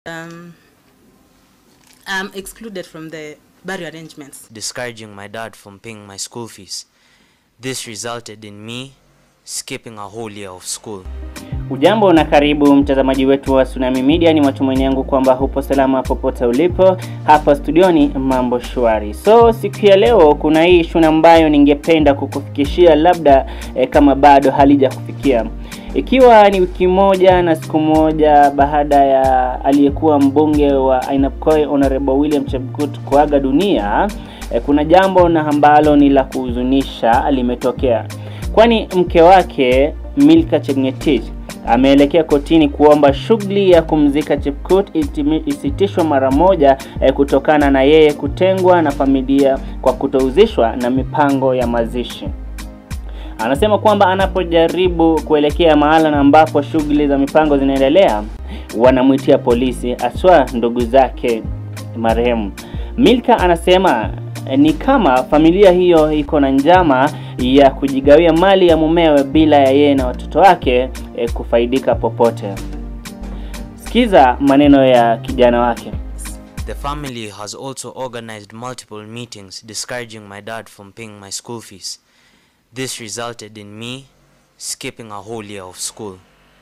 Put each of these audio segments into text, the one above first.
um, I'm excluded from the burial arrangements. discouraging my dad from paying my school fees. This resulted in me skipping a whole year of school. Ujambo na karibu mtazamaji wetu wa Tsunami Media. Ni matumaini yangu kwamba hupo salama popote ulipo. Hapa studioni mambo shwari. So siku ya leo kuna hii issue ambayo ningependa kukufikishia, labda eh, kama bado halijakufikia ikiwa ni wiki moja na siku moja baada ya aliyekuwa mbunge wa Ainabkoi Honorable William Chebukut kuaga dunia eh, kuna jambo na ambalo ni la kuhuzunisha limetokea, kwani mke wake Milka Chepngetich ameelekea kotini kuomba shughuli ya kumzika Chepkut itimi- isitishwe mara moja eh, kutokana na yeye kutengwa na familia kwa kutohusishwa na mipango ya mazishi. Anasema kwamba anapojaribu kuelekea mahala na ambapo shughuli za mipango zinaendelea, wanamwitia polisi, aswa ndugu zake marehemu. Milka anasema eh, ni kama familia hiyo iko na njama ya kujigawia mali ya mumewe bila ya yeye na watoto wake eh, kufaidika popote. Sikiza maneno ya kijana wake. The family has also organized multiple meetings discouraging my dad from paying my school fees. This resulted in me skipping a whole year of school.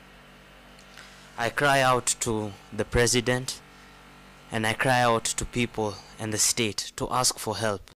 I cry out to the president and I cry out to people and the state to ask for help.